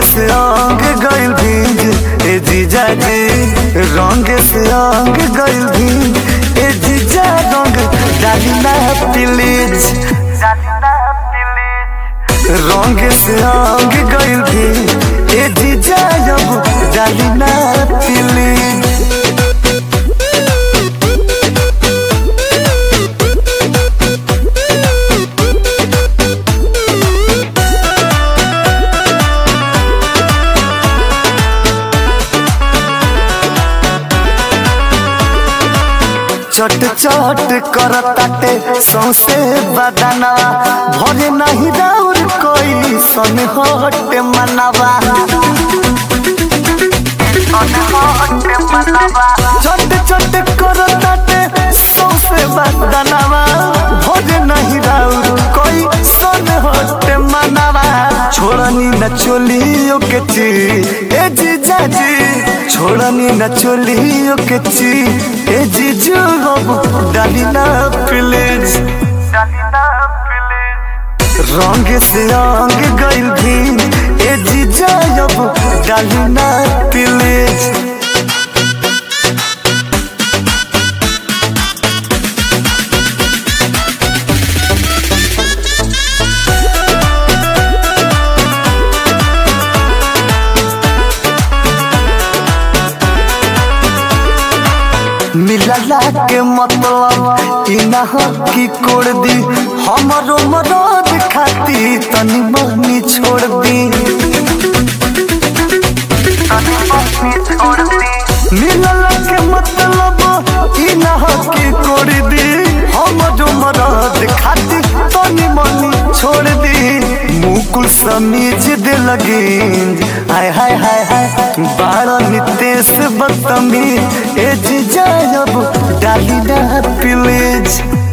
से अंग गइल भीज ए जीजा जी रंग से अंग गइल भीज ए जीजा रंग डाली ना प्लीज रंग से अंग गइल भीज ए जीजा अब डाली ना प्लीज चट चट करताटे सौसे बदना भरे नहीं राउर कोई सन हट मनवा चट चट करताटे सौसे बदनवा भरे नहीं राउर कोई सन हट मनवा छोड़नी न चोलियो के ची ए जीजा जी छोड़नी न चोलियो के ची ए जीजू अब डाली ना प्लीज रंग से अंग गइल भी ए जीजा अब डाली ना प्लीज मिलला के मतलब ई ना हो कि कोड़ दी हमरो मदद खाती तनी मनी छोड़ दी मिलला के मतलब ई ना हो कि कोड़ दी हमरो मदद खाती तनी मनी छोड़ दी मुकुल समीज दे लगी हाय हाय हाय हाय बारह नितेश बदतमीज ए जीजा अब डाली ना प्लीज